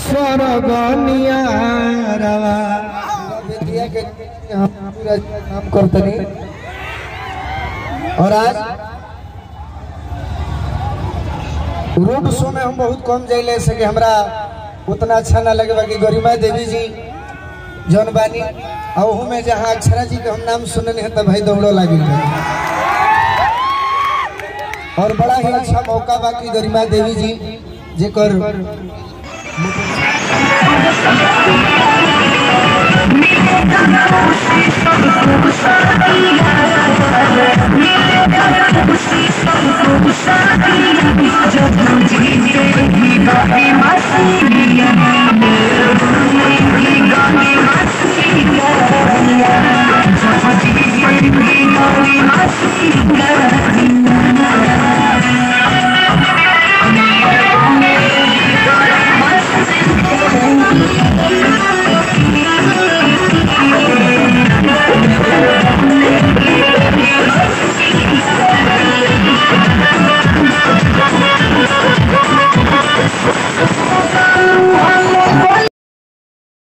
स्वर्गनिया रवा बेटिया के हम पूरा काम करतनी और आज रोड शो में हम बहुत कम जाइले से कि हमरा उतना अच्छा ना लगे बाकी गरिमा देवी जी जौन बानी और ओहू में जहाँ अक्षरा जी के हम नाम सुनने हैं तब भाई दौड़ो लागिल बा। और बड़ा ही अच्छा मौका बाकी गरिमा देवी जी जेकर जब तुझे